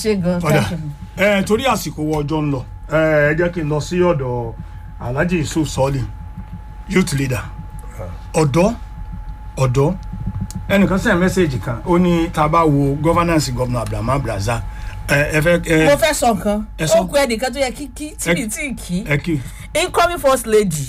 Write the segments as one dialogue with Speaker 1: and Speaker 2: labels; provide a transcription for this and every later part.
Speaker 1: ṣe gan
Speaker 2: ọ̀dà
Speaker 1: thank you.
Speaker 2: ẹ torí àsìkò wọ ọjọ́ ń lọ ẹ ẹ jẹ́ kí n lọ sí ọ̀dọ̀ alhaji yusuf sọ́ọ̀lì youth leader ọ̀dọ́ ọ̀dọ́ ẹnìkan sẹ́yìn mẹ́sẹ̀gì kan ó ní tá a bá wo governance governor abdulhamid abdulrazak ẹ ẹ fẹ́ ẹ
Speaker 1: mo fẹ́ sọ nǹkan
Speaker 2: Ẹ sọ.
Speaker 1: ó kú ẹnìkan tó yẹ kí kí tí mi tí kí
Speaker 2: ẹ kí
Speaker 1: incoming first lady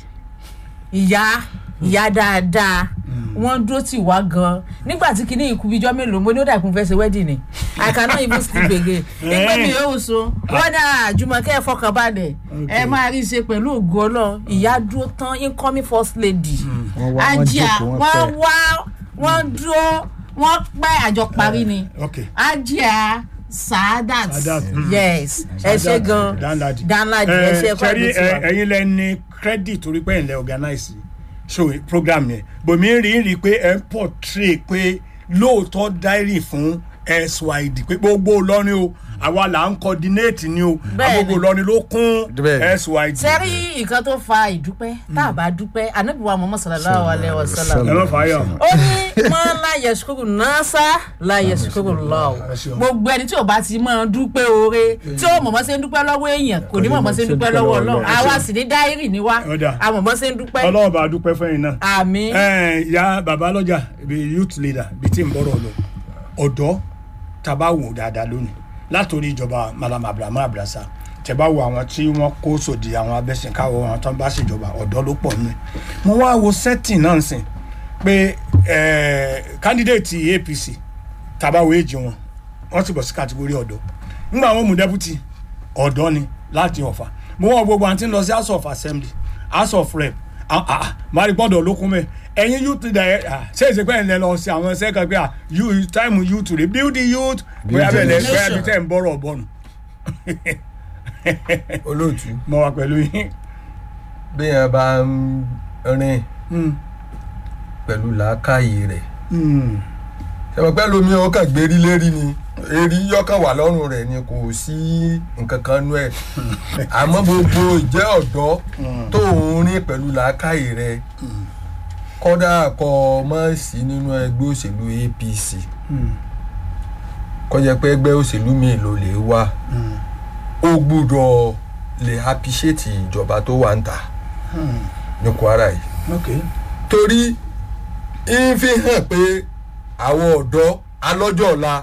Speaker 1: ìyá ìyá dáadáa wọ́n dúró tì wá gan nígbà tí kinní ikú bíjọ́ mélòó mo ní ó dàkún fẹ́ ṣe wedding ni i cannot even sleep again nígbà mi yóò so wọ́n dà jùmọ̀kẹ́ fọkànbalẹ̀ ẹ máa rí i ṣe pẹ̀lú ògo ọlọ́run ìyá dúró tán incoming first lady
Speaker 3: Wọ́n wá, wọ́n
Speaker 1: ajá
Speaker 3: jókòó, wọ́n
Speaker 1: wọ́n
Speaker 3: pẹ́.
Speaker 1: wá wọ́n dúró wọ́n pẹ́ àjọ parí ni
Speaker 2: ok
Speaker 1: ajá saadat
Speaker 2: Saadat, mm.
Speaker 1: yes ẹ ṣe gan
Speaker 2: danladi
Speaker 1: danladi ẹ ṣe kọ́
Speaker 2: sẹ́rí
Speaker 1: ẹ̀dùn tiwa.
Speaker 2: ẹ̀yin lẹ ní credit torí pé ẹ̀ ń lẹ organize show program yẹn bòmí rí rí pé ẹ̀ ń portray pé lóòótọ́ diary fún syd pé gbogbo lọ́rin o àwa là ń coordinate ni o
Speaker 1: Bẹ́ẹ̀ni.
Speaker 2: gbogbo lọ́rin ló kún
Speaker 3: Bẹ́ẹ̀ni.
Speaker 2: syd.
Speaker 1: sẹ́rí nǹkan tó fa ìdúpẹ́ tá a bá dúpẹ́ anábìwá muhammad sallallahu alayhi wa sallam
Speaker 2: ẹ má fà á yà.
Speaker 1: ó ní mọ́ láyé sukuru nasa láyé sukuru lọ
Speaker 2: ẹ ṣeun.
Speaker 1: gbogbo ẹni tí ò bá ti máa dúpẹ́ oore tí ó mọ̀mọ́ ṣe ń dúpẹ́ lọ́wọ́ èèyàn kò ní mọ̀mọ́ ṣe ń dúpẹ́ lọ́wọ́ ọlọ́run àwa sì ní dáírì ní wa
Speaker 2: Ó dà.
Speaker 1: àmọ̀mọ́ ṣe ń dúpẹ́
Speaker 2: ọlọ́run bá a dúpẹ́ fún yín náà.
Speaker 1: àmì
Speaker 2: ẹ ya baba lọjà bí youth leader bí tí n bọrọ lọ ọdọ taba wò dáadáa lónìí látòrí ìjọba malam abrahamu abrasa tẹbá wo àwọn tí wọn kó sòdì àwọn abẹsìnkáwọ àwọn tó ń bá ṣèjọba ọdọ ló pọ nínú ẹ mo wá wo setting náà sìn pé ẹ candidate apc taba wo èjì wọn wọn ti bọ sí kàtìgórí ọdọ nígbà wọn mú deputy ọdọ ni láti ọfà mo wọ gbogbo àti ń lọ sí house of assembly house of rep ah ah mari gbọdọ lókun mẹ ẹyin youth leader ẹ ah ṣé èsì pé ẹ lẹ lọ sí àwọn ẹsẹ kan pé ah you time youth re build the youth bóyá bẹ́ẹ̀ lẹ bóyá bí tẹ̀ ń bọ̀rọ̀ bọ̀nù
Speaker 4: olóòtú
Speaker 2: mo wà pẹ̀lú yín.
Speaker 4: béèyàn bá ń rìn
Speaker 2: Hmm,
Speaker 4: pẹ̀lú làákàyè rẹ̀
Speaker 2: hmm,
Speaker 4: ṣẹ̀wọ̀n pẹ́ lomi ọkàn gbérí lérí ni èrí yọkàn wà lọ́rùn rẹ̀ ni kò sí nǹkan kan nú ẹ̀ àmọ́ gbogbo ìjẹ́ ọ̀dọ́ tó ń rìn pẹ̀lú làákàyè rẹ̀ kọ́dà kọ́ ọ mọ́ sí nínú ẹgbẹ́ òṣèlú apc
Speaker 2: hmm,
Speaker 4: kọ́ jẹ́ pé ẹgbẹ́ òṣèlú mi ló lè wá
Speaker 2: hmm,
Speaker 4: ó gbúdọ̀ lè appreciate ìjọba tó wà ń ta
Speaker 2: hmm.
Speaker 4: ní kwara yìí
Speaker 2: ok
Speaker 4: torí ń fi hàn pé àwọn ọ̀dọ́ alọ́jọ́ ọ̀la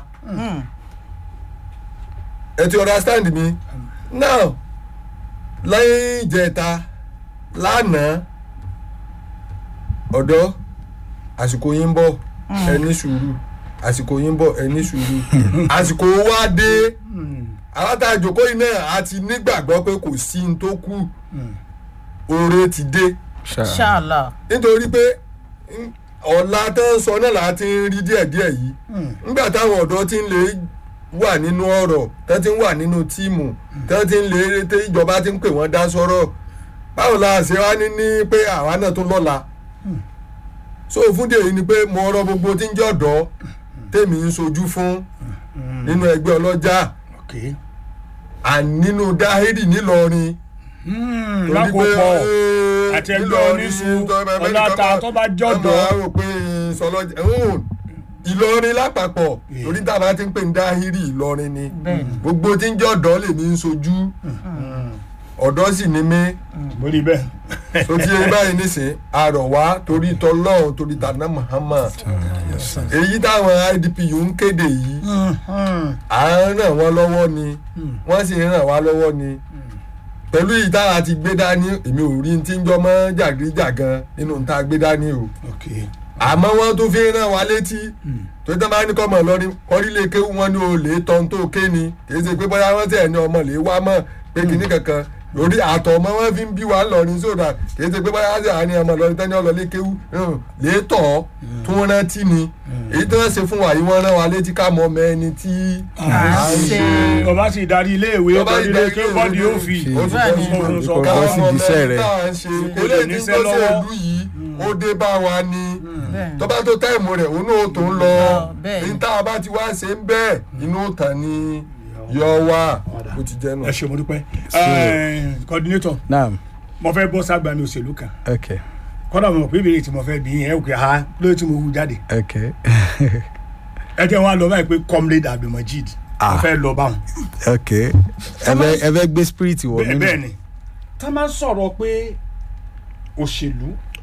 Speaker 4: ẹ ti understand mi now lẹ́yìn ìjẹta lánàá ọ̀dọ́ àsìkò yín ń bọ̀ ẹ ní sùúrù àsìkò yín ń bọ̀ ẹ ní sùúrù àsìkò wa dé alátàjòkó yìí náà a ti nígbàgbọ́ pé kò sí ní tó kù oore ti dé
Speaker 1: ṣáàlà
Speaker 4: nítorí pé mm, ọ̀la tó ń sọ náà láti ń rí díẹ̀díẹ̀ yìí nígbà táwọn ọ̀dọ́ ti ń lè wà nínú ọ̀rọ̀ tó ti ń wà nínú tíìmù tó ti ń lè tí ìjọba ti ń pè wọ́n dá sọ́rọ̀ báwo la ṣe wá ní ní pé àwa náà tún lọ́la so fún dèyí ni pé mo rọ gbogbo tí ń jẹ́ ọ̀dọ́ tèmi ń sojú fún nínú ẹgbẹ́ ọlọ́jà
Speaker 2: ok
Speaker 4: àní nínú dáhírì nílọrin
Speaker 2: Hmm,
Speaker 4: torí pé,
Speaker 2: lákòópọ̀
Speaker 4: eh,
Speaker 2: àti ẹgbẹ́
Speaker 4: Ìlọrin
Speaker 2: oníṣu
Speaker 4: ní tọ́- bẹ́ẹ̀
Speaker 2: ọláta
Speaker 4: nìkan
Speaker 2: tó bá
Speaker 4: ẹ
Speaker 2: jọ̀dọ̀
Speaker 4: máa rò pé sọlọ́jà ẹ̀hún, ìlọrin lápapọ̀
Speaker 2: Yeah.
Speaker 4: torí tá a bá ti ń pè ní dáhírì ìlọrin ni
Speaker 1: bẹ́ẹ̀ni
Speaker 4: gbogbo tí ń jẹ́ ọ̀dọ́ lèmi ń sojú ọ̀dọ́ sì ni mí
Speaker 2: bórí bẹ́ẹ̀
Speaker 4: tó ti yẹ báyìí nísìn àrọ̀ wá torí tọlọ́run torí tànà Muhammad èyí táwọn IDPU ń kéde yìí à ń ràn wọ́n lọ́wọ́ ni wọ́n sì ń ràn wá lọ́wọ́ ni pẹ̀lú ìtara ti gbé dání èmi ò rí ti ń jọmọ́ jàgídíjàgan nínú ta gbé dání o
Speaker 2: ok
Speaker 4: àmọ́ wọ́n tún fi ràn wá létí tó tán bá ní kọ́ mọ̀ lọ́rí kọ́rílé kéwú wọn ní o lè tọ́ tó ké ni kì í ṣe pé bóyá wọ́n tẹ̀ ní ọmọ lè wá mọ̀ pé kìíní kankan lórí àtọ̀ ọmọ wọn fi ń bí wa lọ́rin sódà kì í ṣe pé bóyá wọ́n tẹ̀ ní ọmọ lọ́rin tẹ́ni ọlọ́lé kéwú hàn, lè tọ̀ ọ́ tó wọ́n rántí ni èyí tí wọ́n ṣe fún wa yìí wọ́n rán wa létí ká mọ ọmọ ẹni tí
Speaker 1: à
Speaker 4: à
Speaker 1: ń
Speaker 4: ń
Speaker 1: ṣe
Speaker 4: ṣe
Speaker 2: ọba sì darí iléèwé
Speaker 4: Tó bá
Speaker 2: ọba
Speaker 4: sì
Speaker 2: nílé
Speaker 4: darí
Speaker 2: kí
Speaker 4: iléèwé
Speaker 2: bọ́ọ̀dì yóò fi
Speaker 4: ó ti
Speaker 1: Bẹ́ẹ̀ni.
Speaker 4: bọ́ sí
Speaker 2: Sọ
Speaker 4: ìlú.
Speaker 2: ká
Speaker 3: bọ́ sí
Speaker 4: káwọn
Speaker 3: ìdíṣẹ́
Speaker 4: ọmọ ẹni
Speaker 3: rẹ̀.
Speaker 4: tá à ń ṣe
Speaker 2: Kò lè
Speaker 4: eléyìí tí
Speaker 2: níṣẹ́
Speaker 4: tó ṣe
Speaker 2: lọ́wọ́.
Speaker 4: ìlú yìí ó dé bá wa ni
Speaker 1: bẹ́ẹ̀ni
Speaker 4: tó bá tó táìmù rẹ̀ òun náà tó ń lọ
Speaker 1: bẹ́ẹ̀ ni.
Speaker 4: ní tá a bá ti wá ṣe ń bẹ́ẹ̀ inú tàn ni yọ wá bó ti jẹ́ nù.
Speaker 2: ẹ ṣe mo dúpẹ́ Eh, coordinator
Speaker 3: naam
Speaker 2: mo fẹ́ bọ́ ságbá mi òṣèlú kan
Speaker 3: ok
Speaker 2: kọ́dà mo mọ̀ pé ìbéèrè tí mo fẹ́ bí yẹn ò kì í lóye tí mo hu jáde
Speaker 3: ok
Speaker 2: ẹ jẹ́ wọn á lọ báyìí pé comrade abdulmajid mo fẹ́ lọ báwọn.
Speaker 3: ok ẹ fẹ́ ẹ fẹ́ gbé spirit wọ̀
Speaker 2: bẹ́ẹ̀
Speaker 3: mí
Speaker 2: bẹ́ẹ̀ ni tá a máa ń sọ̀rọ̀ pé òṣèlú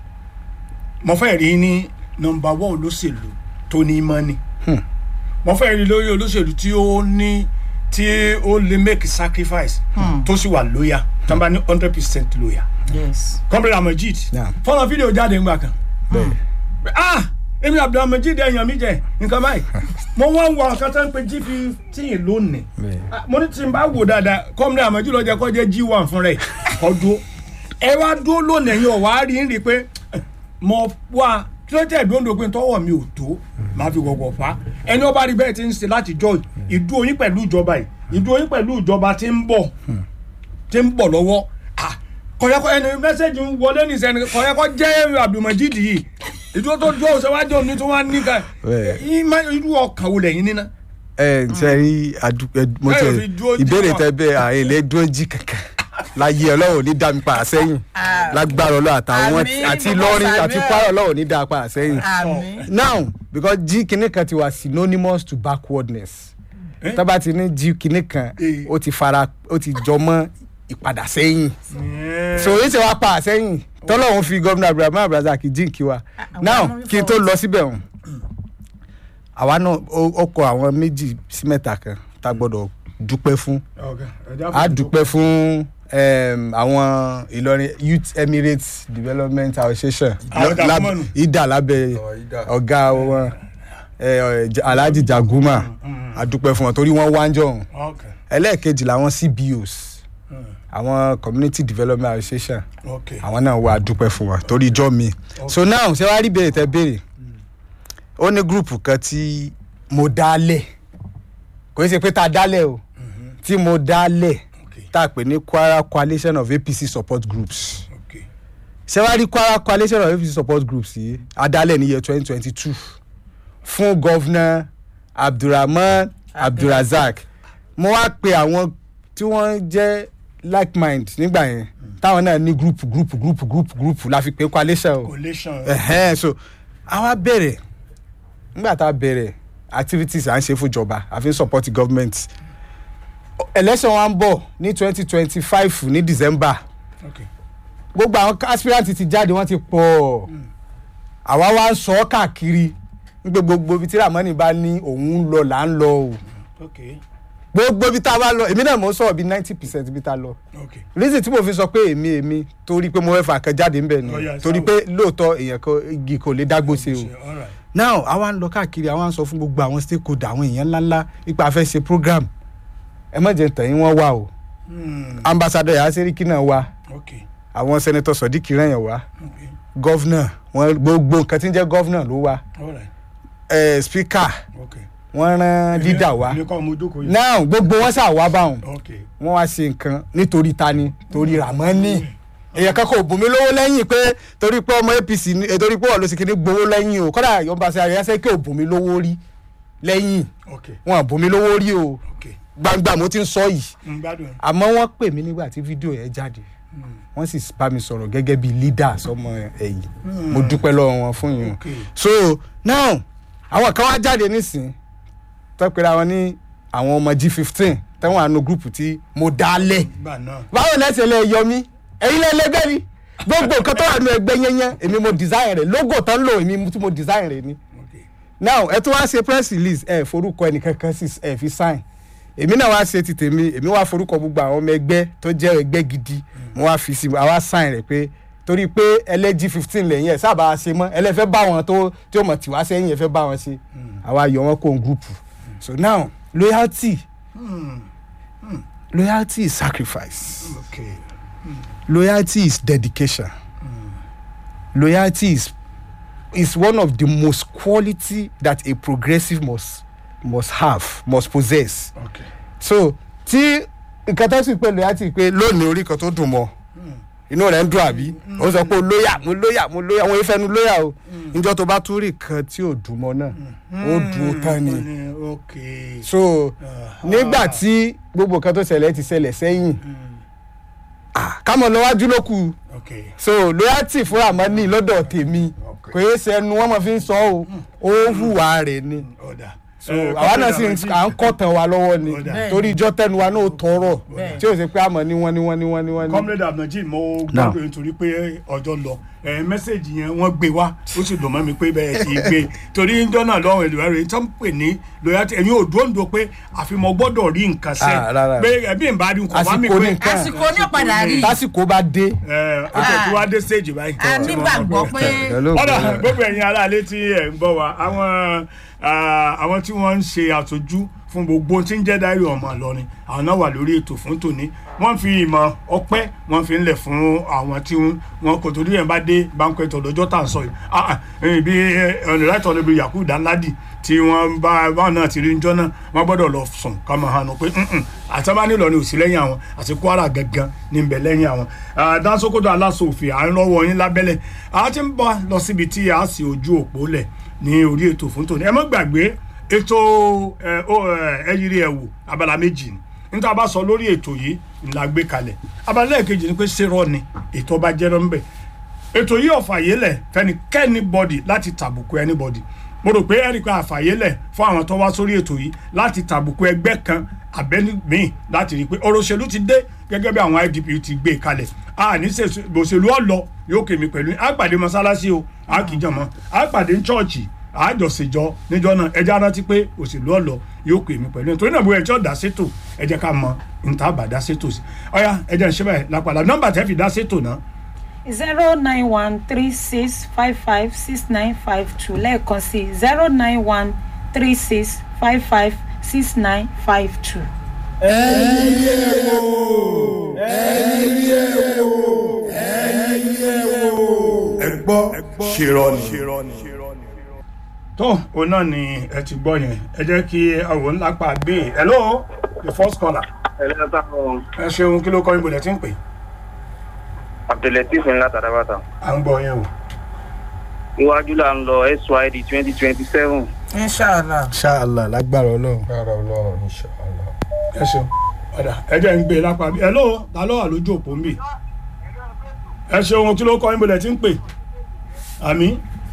Speaker 2: mo fẹ́ rí ní nọmba one olóṣèlú tó ní mọ́ni mo fẹ́ rí lórí olóṣèlú tí ó ní tí ó lè make sacrifice tó sì wà lóyà tí wọ́n bá ní hundred percent lóyà
Speaker 1: yes.
Speaker 2: kọ́mpútà Amajid
Speaker 3: Yeah.
Speaker 2: fọ́nà fídíò jáde ńgbà kan
Speaker 3: bẹ́ẹ̀
Speaker 2: ah èmi Abdulhamid ẹ̀yàn mi jẹ nǹkan báyìí mo wá ń wọ nǹkan tó ń pe g fifteen lónìí
Speaker 3: bẹ́ẹ̀
Speaker 2: Ah, mo ní tí n bá wò dáadáa kọ́mílẹ̀ àmọ́jú lọ́jọ́ kọ́ jẹ́ g1 fún rẹ̀ ọdún ẹ wá dúró lónìí ẹ̀yin ọ̀wá rí ń rí i pé eh, mo wá kí ló jẹ́ ìdúró pé tọwọ́ mi ò tó máa fi gbọ̀gbọ̀ fa ẹni ọba rí bẹ́ẹ̀ ti ń ṣe láti jọ ìdúró yín pẹ̀lú ìjọba yìí ìdúró yín pẹ̀lú ìjọba tí ń bọ̀ tí ń bọ̀ lọ́wọ́ Ah, kọ̀yẹ́kọ́ ẹni mẹ́sẹ̀gì ń wọlé ní sẹ́ni kọ̀yẹ́kọ́ jẹ́ Abdulmajid yìí ìdúró tó dúró ṣèwádìí òní tó wá ní ká
Speaker 3: Bẹ́ẹ̀.
Speaker 2: irú ọkàn wo lẹ́yìn níná
Speaker 3: ẹ ṣe rí adúpẹ́ mo
Speaker 2: Ẹ
Speaker 3: tẹ
Speaker 2: ò fi dúró jí
Speaker 3: ìbéèrè
Speaker 2: wa.
Speaker 3: tẹ bẹ́ẹ̀ àyè lè dúró jí kankan láyé ọlọ́run ò ní dá mi padà sẹ́yìn
Speaker 1: Ah.
Speaker 3: lágbára ọlọ́run àtàwọn
Speaker 1: Àmín,
Speaker 3: àti
Speaker 1: bàbá
Speaker 3: lọ́rin
Speaker 1: Samuel.
Speaker 3: àti kwara ọlọ́run ò ní dá a padà sẹ́yìn
Speaker 1: àmì.
Speaker 3: now because jí kinní kan ti wà synonymous to backwardness
Speaker 2: Eh?
Speaker 3: tábà ti ní jí kinní kan
Speaker 2: Eh.
Speaker 3: ó ti fara ó ti jọ mọ́ ìpadà sẹ́yìn so èyí ti wá pa àsẹ́yìn tọ́lọ́run fi gómìnà Abraham Abrazak jíǹkì wa
Speaker 1: àwọn
Speaker 3: now
Speaker 1: ọmọ mi
Speaker 3: kí n tó lọ síbẹ̀ hàn àwa náà ó ó kọ àwọn méjì sí mẹ́ta kan tá a gbọ́dọ̀ dúpẹ́ fún a dúpẹ́ fún um, àwọn Ìlọrin Youth Emirates Development Association
Speaker 2: Àwọn
Speaker 3: lab-
Speaker 2: Jagumanu.
Speaker 3: ida lábẹ́
Speaker 4: Àwọn Ida.
Speaker 3: ọ̀gá wọn eh, eh, Alhaji Jaguma a dúpẹ́ fún wọn torí wọ́n wá ń jọ̀hún
Speaker 2: Okay.
Speaker 3: ẹlẹ́ẹ̀kejì làwọn CBOs àwọn Community Development Association
Speaker 2: Okay.
Speaker 3: àwọn náà wà dúpẹ́ fún wa torí ijọ́ mi so now ṣé wàá rí béèrè tẹ béèrè ó ní gúrùpù kan tí mo dálẹ̀ kò í ṣe pé tá a dálẹ̀ o tí mo dálẹ̀
Speaker 2: Okay.
Speaker 3: tá a pè ní Kwara Coalition of APC Support Groups
Speaker 2: Okay.
Speaker 3: ṣé wàá rí Kwara Coalition of APC Support Groups yìí a dálẹ̀ ní year twenty twenty two fún gọ́vnà Abdulrahman Abdulrazak mo wá pe àwọn tí wọ́n jẹ́ like mind nígbà yẹn táwọn náà ní group group group group group la fi pé coalition o
Speaker 2: Collation.
Speaker 3: ẹ̀hẹ́n so àwa bẹ̀rẹ̀ nígbà tá a bẹ̀rẹ̀ activities à ń ṣe fúnjọba a fi ń support government election wa ń bọ̀ ní twenty twenty five ní December
Speaker 2: Okay.
Speaker 3: gbogbo àwọn aspirant ti jáde wọ́n ti pọ̀ àwa wá ń sọ ọ́ káàkiri nígbà gbogbo ibi tí Ramoni bá ní òun ń lọ là ń lọ o
Speaker 2: Okay.
Speaker 3: gbogbo ibi tá a bá lọ èmi náà mo ń sọ̀rọ̀ bíi ninety percent ibi tá a lọ
Speaker 2: Okay.
Speaker 3: reason tí mo fi sọ pé èmi èmi torí pé mo fẹ́ fà kan jáde ńbẹ̀ ni
Speaker 2: Oh, yes,
Speaker 3: torí
Speaker 2: I
Speaker 3: pé lóòótọ́ èèyàn kan igi kò lè dágbó ṣe o
Speaker 2: All right.
Speaker 3: now àwa ń lọ káàkiri àwa ń sọ fún gbogbo àwọn stakeholder àwọn èèyàn ńláńlá ipa a fẹ́ ṣe program ẹ má jẹ́ tẹ̀yìn wọn wá o
Speaker 2: Hmm.
Speaker 3: ambassador yàrá sẹ́ríkì náà wá
Speaker 2: Okay.
Speaker 3: àwọn senator sodiq rẹ̀yàn wá
Speaker 2: Okay.
Speaker 3: governor wọn gbogbo nǹkan tí ń jẹ́ governor ló wá
Speaker 2: All right.
Speaker 3: eh, speaker
Speaker 2: Okay.
Speaker 3: wọ́n rán leader wá
Speaker 2: Èmi kọ́ mo jókòó yìí.
Speaker 3: now gbogbo wọn ṣáà wá báwọn
Speaker 2: Okay.
Speaker 3: wọ́n wá ṣe nǹkan nítorí tani torí Ramoni èèyàn kan kò bùnmi lówó lẹ́yìn pé torí pé ọmọ APC ni eh, torí pé wọ́n ló sì kíní gbowó lẹ́yìn o kọ́dà yọ̀ǹba sí àríyá sẹ́kẹ́ ò bùnmi lówó rí lẹ́yìn
Speaker 2: Okay.
Speaker 3: wọn ò bùnmi lówó rí o
Speaker 2: Okay.
Speaker 3: gbangba mo ti ń sọ yìí
Speaker 2: N gbádùn.
Speaker 3: àmọ́ wọ́n pè mí nígbà tí fídíò yẹn jáde wọ́n sì bá mi sọ̀rọ̀ gẹ́gẹ́ bí leader sọmọ ẹ̀yìn mo dúpẹ́ lọ́wọ́ wọn fún yín
Speaker 2: Okay.
Speaker 3: so now àwọn kan wá jáde nísìn tó pera wọn ní àwọn ọmọ G15 táwọn àánú gúrùpù tí mo dálẹ̀
Speaker 2: Gbà náà.
Speaker 3: báwo lẹ́sẹ̀ lẹ yọ mí ẹ̀yin lẹ lẹgbẹ́ ni gbogbo nǹkan tó wà nínú ẹgbẹ́ yẹnyẹn èmi mo design rẹ̀ logo tán lò èmi tí mo design rẹ̀ ni
Speaker 2: Okay.
Speaker 3: now ẹ tún wá ṣe press release ẹ forúkọ ẹnìkankan sí ẹ fi sign èmi náà wá ṣe ti tèmi èmi wá forúkọ gbogbo àwọn ọmọ ẹgbẹ́ tó jẹ́ ẹgbẹ́ gidi mo wá fi sí àwa sign rẹ̀ pé torí pé ẹlẹ́jì fifteen lẹ́yìn ẹ̀ sábà ṣe mọ́ ẹlẹ́fẹ́ bá wọn tó tí ó mọ̀ tí wá sẹ́yìn ẹ̀ fẹ́ bá wọn ṣe àwa yọ wọn kó n group so now loyalty
Speaker 2: Hmm.
Speaker 3: loyalty is sacrifice
Speaker 2: Okay.
Speaker 3: loyalty is dedication loyalty is is one of the most quality that a progressive must must have must possess
Speaker 2: Okay.
Speaker 3: so tí nǹkan tó sì pé loyalty pé lónìí orí kan tó dùn mọ́ inú rẹ̀ ń dùn àbí ó sọ pé lóyà mo lóyà mo lóyà wọn ìfẹnu lóyà o níjọ́ tó bá tún rí kan tí ò dùn mọ́ náà ó dùn ó tán ni
Speaker 2: Okay.
Speaker 3: so nígbà tí gbogbo nǹkan tó ṣẹlẹ̀ ti ṣẹlẹ̀ sẹ́yìn ah, ká mọ̀ lọ́wájú ló kù
Speaker 2: Okay.
Speaker 3: so loyalty fún Ramoni lọ́dọ̀ tèmi
Speaker 2: Okay.
Speaker 3: kò yé sẹ́nu wọ́n mọ̀ fi ń sọ ọ́ ó hùwà rẹ̀ ni
Speaker 2: Ọ̀dà.
Speaker 3: so
Speaker 2: Eh,
Speaker 3: àwa náà sì
Speaker 2: Comrade
Speaker 3: ń-
Speaker 2: Abdul
Speaker 3: à ń kọ́ tàn wa lọ́wọ́ ni
Speaker 2: Bẹ́ẹ̀.
Speaker 3: torí ìjọ tẹnu wa náà tọrọ
Speaker 1: Bẹ́ẹ̀.
Speaker 3: tí ò sí pé àmọ́ ní wọ́n ní wọ́n ní wọ́n ní wọ́n ní.
Speaker 2: comrade abdulrajid mo
Speaker 3: Now.
Speaker 2: gbọ́dọ̀ nítorí pé ọjọ́ lọ ẹ mẹ́sẹ̀gì yẹn wọ́n gbé wá ó sì dùn mọ́ mi pé bẹ́ẹ̀ ti gbé torí ń jọ́nà lọ́wọ́ ìlú ẹ̀rọ tó ń pè ní loyalty ẹ̀yin ò dúró pé àfimọ́ gbọ́dọ̀ rí nǹkan sẹ́
Speaker 3: Ah, rárá.
Speaker 2: pé ẹbí ń bá rí nǹkan wá mi
Speaker 3: Àsìkò
Speaker 2: pé
Speaker 3: ní nǹkan.
Speaker 1: àsìkò ní ọ̀padà rí
Speaker 3: tásìkò bá dé.
Speaker 2: ẹ ó tẹ̀ tí wá dé stage báyìí.
Speaker 1: a nígbàgbọ́ pé
Speaker 2: ọ̀dà gbogbo ẹ̀yin aráalé tí ẹ̀ ń bọ̀ wá àwọn ah, àwọn tí wọ́n ń ṣe àtọ́jú fún gbogbo tí ń jẹ́ dáìrì ọmọ Ìlọrin àwọn náà wà lórí ètò fún tòní wọ́n fi ìmọ̀ ọpẹ́ wọ́n fi ń lẹ̀ fún àwọn tí wọ́n kò torí ẹ̀ bá dé banquet ọ̀dọ́jọ́ tà ń sọ yìí Ah, ah, eh, bí ọ̀nìláìtọ̀ níbi Yakubu Danladi tí wọ́n bá báwọn náà ti rí njọ́ náà wọ́n gbọ́dọ̀ lọ sùn ká máa hànú pé àtàbá nílò ní òsì lẹ́yìn àwọn àti Kwara gangan ní bẹ̀ lẹ́yìn àwọn Dansokoto aláṣòfin à ń lọ́wọ́ yín lábẹ́lẹ̀ a ti ń bọ̀ lọ síbi tí a sì ojú òpó lẹ̀ ní orí ètò fún tòní ẹ má gbàgbé ètò ẹ, ó, ẹ, ẹyiri ẹ̀wò abala méjì ni níta bá sọ lórí ètò yìí ńlá gbé kalẹ̀ abala lẹ́ẹ̀kejì ni pé ṣèrọ ni ètò ọba jẹ́rọ ńbẹ̀ ètò yìí ọ̀fàyélẹ̀ fẹ́nikẹ́ni bọ́dì láti tàbùkù anybody mo rò pé ẹnìkan àfàyélẹ̀ fún àwọn tó wá sórí ètò yìí láti tàbùkù ẹgbẹ́ kan abẹ́ni míì láti rí i pé ọ̀rọ̀ òṣèlú ti dé gẹ́gẹ́ bí àwọn IDP ti gbé e kalẹ̀ a ní ṣe òṣèlú ọ̀lọ́ yóò kémi pẹ̀lú yín. a pàdé mọ́sálásí o a kì í jọ̀ mọ́ a pàdé ní chọ́ọ̀chì àjọṣèjọ níjọ náà ẹjẹ arántí pé òṣèlú ọ̀lọ́ yóò kémi pẹ̀lú yín. torí náà bóyá ẹjọ́ dá sétò ẹ jẹ́ ká mọ níta bá dá sétò sí ọ̀ya ẹjẹ́ ń ṣe báyìí lápàdà nọ́mbà tẹ́ fi dá sétò náà
Speaker 5: zero nine one three six five five six nine five two lẹ́ẹ̀kan sí zero nine one three six five five six nine five two.
Speaker 4: ẹ gbọ́ ṣèrọ̀nì.
Speaker 2: tó òun náà ni ẹ ti gbọ́ yẹn ẹ jẹ́ kí àwọn ńlá pa gbé e hello the first caller
Speaker 6: ẹlẹ́ta ọ̀
Speaker 2: ẹ ṣeun kí ló kọ́ ibodè tí ń pè
Speaker 6: abdulateef ńlá tàdábàtà
Speaker 2: à ń gbọ́ yẹn o.
Speaker 6: iwájú là ń lọ syd twenty twenty seven
Speaker 1: inshallah
Speaker 3: ṣáàlà lágbára ọlọ́run.
Speaker 4: kára ọlọ́run inshallah.
Speaker 2: ẹ ṣeun ọ̀dà ẹ jẹ́ ń gbé e lápá bí hello ta ló wà lójú òpó ń bì ẹ ṣeun kí ló kọ́ ibodè tí ń pè àmì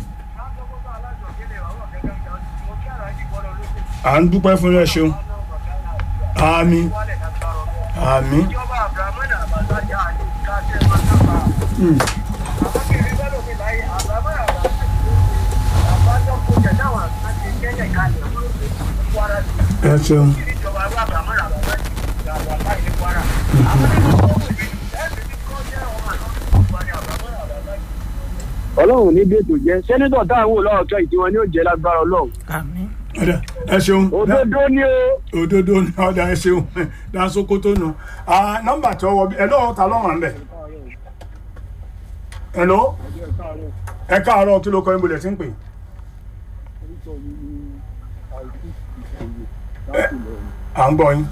Speaker 2: à ń dúpẹ́ fún ẹ ṣeun àmì àmì ẹ ṣeun
Speaker 7: ọlọ́run ní bètò jẹ́ sẹ́nitọ̀ táwọn olóòótọ́ ìtí wọn ni ó jẹ́ lágbára ọlọ́run
Speaker 1: àmín
Speaker 2: ọ̀dà ẹ ṣeun
Speaker 7: òdodo ni ó
Speaker 2: òdodo ní ọ̀dà ẹ ṣeun Dansokoto nù Ah, nọ́mbà tí ọwọ́ bí hello ta ló wà ń bẹ̀ hello ẹ káàárọ̀ kí ló kọ́ ibodè tí ń pè à ń gbọ́ yín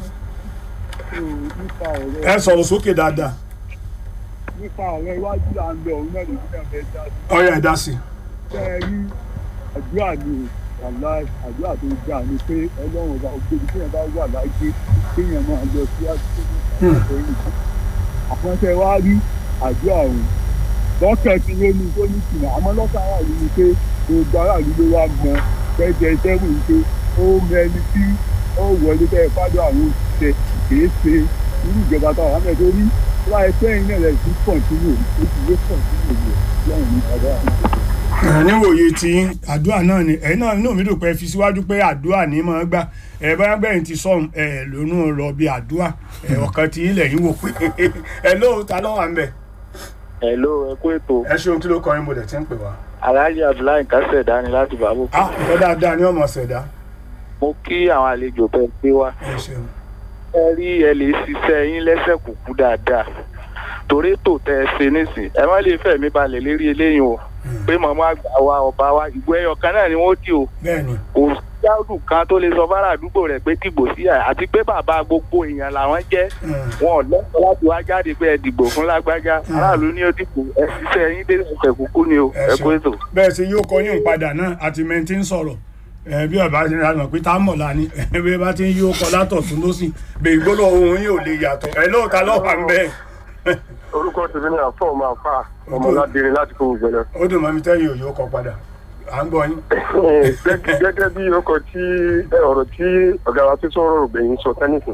Speaker 2: ẹ sọ̀rọ̀ sókè dáadáa
Speaker 8: nípa ọ̀rọ̀ iwájú là ń lọ òun náà lè ní ọ̀fẹ́ dá sí.
Speaker 2: ọ̀yà ẹ̀dá sí
Speaker 8: ṣé ẹ rí àdúrà ni wàhálà àdúrà tó gbà ni pé ọlọ́run ọba ògbóni tí yẹn bá wà láyé kéèyàn máa lọ sí àdúrà àwọn tẹ wá rí àdúrà òun lọ́kàn tí ló ní tó ní tìǹà àmọ́ lọ́kàn ara yìí ni pé gbogbo aráàlú ló wá gbọ́n fẹ́jẹ sẹ́wù ni pé ó mẹni tí ó wọlé bẹ́ẹ̀ fádọ́ àwọn òṣìṣẹ́ kìí ṣe irú ìjọba táwọn àmì ẹ̀ tó rí wá ẹsẹ̀ yìí náà rẹ̀ sí kọ̀ǹtínú ó ti lé kọ̀ǹtínú rẹ̀ lọ́run ní ọ̀dọ́ àwọn.
Speaker 2: níwòye tí àdúrà náà ni ẹ̀yin náà inú mi dùn pé ẹ fi síwájú pé àdúrà ní máa gbà ẹ bá gbẹ̀yìn ti sọ̀hún ẹ lónú lọ bí àdúrà ẹ ọ̀kan tí ilẹ̀ yín wò pé ẹ ló ta ló wà ń bẹ̀
Speaker 6: hello ẹ kú ètò
Speaker 2: ẹ ṣeun kí ló kọ́ yín mo dẹ̀ ti ń pè wá.
Speaker 6: alhaji abdullahi kásẹ̀ dání láti bàbá
Speaker 2: ah ẹ dáadáa ní ọmọ ṣẹ̀dá
Speaker 6: mo kí àwọn àlejò bẹ́ẹ̀ pé wá
Speaker 2: ẹ ṣeun
Speaker 6: ẹ rí ẹ lè ṣiṣẹ́ yín lẹ́sẹ̀ kúkú dáadáa torí tò tẹ ẹ ṣe nísìn ẹ má lè fẹ̀mí balẹ̀ lérí eléyìí o pé màmá àgbà wa ọba wa ìgbó ẹyọ kan náà ni wọ́n dì o
Speaker 2: bẹ́ẹ̀ ni
Speaker 6: kò jáàdù kan tó lè sọ fárá àdúgbò rẹ̀ pé dìbò sí ẹ àti pé bàbá gbogbo èèyàn làwọn jẹ́ wọn ò lẹ́kọ̀ọ́ láti wá jáde pé ẹ dìbò fún lágbájá aráàlú ní ó dìbò ẹ ṣiṣẹ́ yín dé ẹsẹ̀ kúkú ni o ẹ kú ètò.
Speaker 2: bẹ́ẹ̀ sì yóò kọ́ yín padà náà àti mẹ́ntì ń sọ̀rọ̀ ẹ bí ọba ti rà mọ̀ pé tá a mọ̀ lánìí ẹ bí ẹ bá ti ń yí ọkọ̀ látọ̀tún lọ́sì bẹ́ẹ̀ gbọ́dọ̀ ohun yìí ò lè yàtọ̀ ẹ lóòótá lọ́wọ́ ń bẹ́ẹ̀
Speaker 9: orúkọ tèmi ní àfọ máa fà ọmọládìrín láti kó gbẹlẹ.
Speaker 2: ó dùn mọ́ mi tẹ́yìn òye ó kọ padà à ń gbọ́ yín.
Speaker 9: gẹ́gẹ́ gẹ́gẹ́ bí ọkọ̀ tí ẹ, ọ̀rọ̀ tí ọ̀gá wa tó sọ̀rọ̀ ògbẹ̀yìn sọ tẹ́nìsìn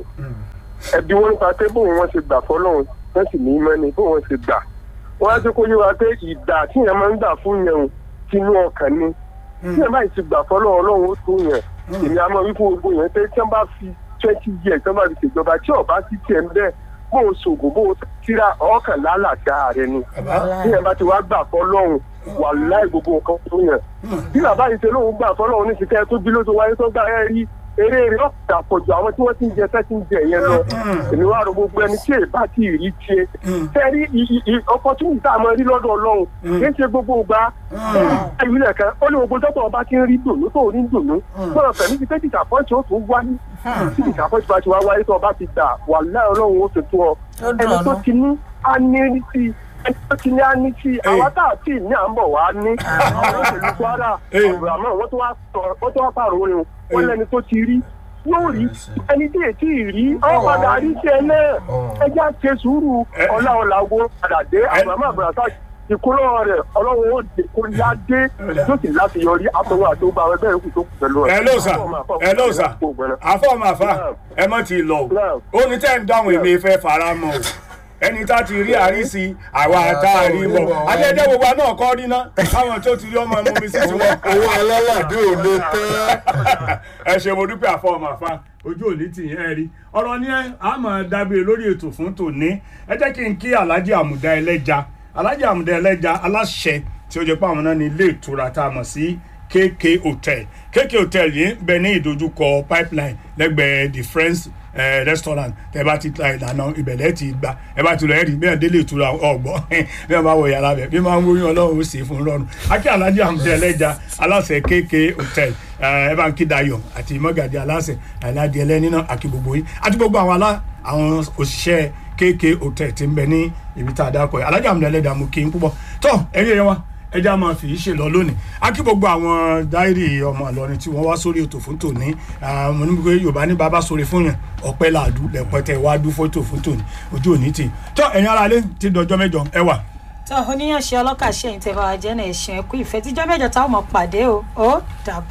Speaker 9: ẹbí wọn nípa pé bóun wọn ṣe gbà fọlọ́run wọn sì ní mọ́ni bóun wọn ṣe gbà wọn á jẹ́ kó yé wa pé ìgbà tí yẹn máa ń gbà fún yẹn o tinú ọkàn ni tí yẹn báyìí ti gbà fọlọ́run ọlọ́run ó tó yẹn èmi àmọ́ wípé gbogbo yẹn pé tí wọ́n bá fi twenty years tí wọ́n bá fi ṣèjọba tí ọba sì tiẹ̀ ń bẹ́ẹ̀ bó o ṣògùn bó o tíra ọkàn lálàáfíà rẹ ni tí yẹn bá ti wá gbà fọlọ́run wà láì gbogbo nǹkan tó yẹn bí bàbá yìí ṣe lóun gbà fọlọ́run ní ṣìkẹ́ tó bí ló tó wáyé tó gbà ẹ́ rí eré rẹ̀ ọ̀pọ̀ àpọ̀jù àwọn tí wọ́n ti ń jẹ fẹ́ ti ń jẹ yẹn lọ èmi wá rò gbogbo ẹni tí èèbá ti rí tiẹ̀ tẹ́rí opportunity tá a mọ rí lọ́dọ̀ ọlọ́run kì í ṣe gbogbo ìgbà ẹ̀yìn nìkan ó ní gbogbo dọ́tọ̀ ọba ti ń rí dùnú tó rí dùnú fúnra fẹ̀mí ti pé disappoint ó tún wáyé tí disappoint bá ti wá wáyé tó ọba ti dà wà láì ọlọ́run ó ṣètò ọ ẹni tó ti ní á ní rí sí i ẹni tó ti ní á ní sí i àwa tá a ti ní à ń bọ̀ wá ní àwọn olóṣèlú kwara ọ̀rọ̀ àmọ́ wọ́n tó wá sọ- wọ́n tó wá pààrọ̀ orin wọn lẹ́ni tó ti rí yóò rí ẹni tí èsì rí ọ̀padà rí sí ẹ náà ẹjẹ́ àti sùúrù ọ̀la ọ̀làwọ̀ padà dé àwọn àmọ́ àbúrásà ìkúrọ̀ rẹ̀ ọlọ́run ó dé kó yá dé yóò sì láti yọrí àtọwọ́ àtọwọ́ àwọn ẹgbẹ́ yòókù tó kù pẹ̀lú ẹ̀.
Speaker 2: ẹ ló sà ẹ ló sà àfọ màfà ẹ mọ ti lọ o ó ní tẹ́ ń dáhùn èmi fẹ́ fara mọ́ o ẹni tá ti rí àrísí àwa tá a rí wọ adédé gbogbo àná kọ́ rí ná káwọn tó ti rí ọmọ ẹmu mi sí tiwọn.
Speaker 4: owó alálàdé ò lè tán.
Speaker 2: ẹ ṣe mo dúpẹ́ àfọ màfà ojú òní tì yẹn ẹ rí ọ̀rọ̀ ni ẹ á mọ̀ dábìrì lórí ètò fún tòní ẹ jẹ́ kí n kí alhaji àmùdá ẹlẹ́ja alhaji àmùdá ẹlẹ́ja aláṣẹ tí ó jẹ́ pé àwọn náà ní ilé ìtura tá a mọ̀ sí kk hotel kk hotel yìí ń bẹ ní ìdojúkọ pipeline lẹ́gbẹ̀ẹ́ the friends eh, restaurant tẹ bá ti ta ìlànà ìbẹ̀lẹ̀ ti gba ẹ bá ti lọ ẹ̀rí bí ẹ̀ délé ìtura ọ̀gbọ́n bí wọ́n bá wọ yàrá bẹ̀ bí wọ́n máa ń wóyún ọlọ́run ó sì fún un lọ́rùn akí alhaji àmùdá ẹlẹ́ja aláṣẹ kk hotel ẹ bá ń kí dayọ̀ àti mọ́gàdì aláṣẹ aládìẹ lẹ́ni náà àti gbogbo yín àti gbogbo àwọn alá àwọn òṣìṣẹ́ kk hotel ti ń bẹ ní ibi tá a dákọ̀ yìí alhaji àmùdá ẹlẹ́ja mú kí n púpọ̀ tó ẹ̀yẹ yẹn wa ẹja máa fi í ṣe lọ lónìí a kí gbogbo àwọn dáírì ọmọ Ìlọrin tí wọ́n wá sórí ètò fún tòní mo ní pé Yorùbá ní bàbá sórí fún yẹn ọpẹ́ làádú lẹpẹtẹ wá dú fótó fún tòní ojú òní tì tó ẹ̀yin ara lé ti dọjọ́ mẹ́jọ ẹ wà.
Speaker 5: tó oníyànṣe ọlọ́kà ṣẹ́yìn tẹ́ bá wa jẹ́ náà ẹ̀sìn ẹ̀kú ìfẹ́ tíjọ́ mẹ́jọ táwọn mọ̀ pàdé o ó dàbọ̀.